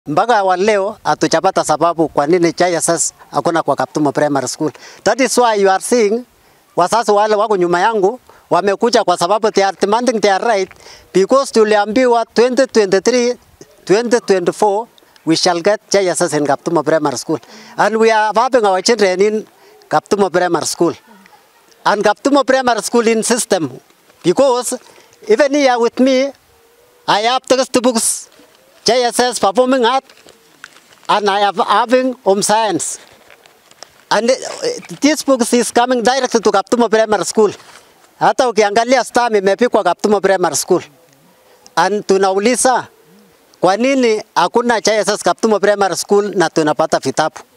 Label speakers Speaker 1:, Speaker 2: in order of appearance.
Speaker 1: mpaka wa leo hatujapata sababu kwa nini JSS hakuna kwa Kaptumo Primary School. That is why you are seeing wazazi wale wako nyuma yangu wamekuja kwa sababu they are demanding their right because tuliambiwa 2023 2024 we shall get JSS in Kaptumo Primary School and we are having our children in Kaptumo Primary School and Kaptumo Primary School in system because even here with me I have textbooks JSS performing art and I have having home science and uh, this book is coming direct to Kaptumo Primary School. Hata ukiangalia stam imepikwa Kaptumo Primary School. And tunauliza kwa nini hakuna JSS Kaptumo Primary School na tunapata vitabu?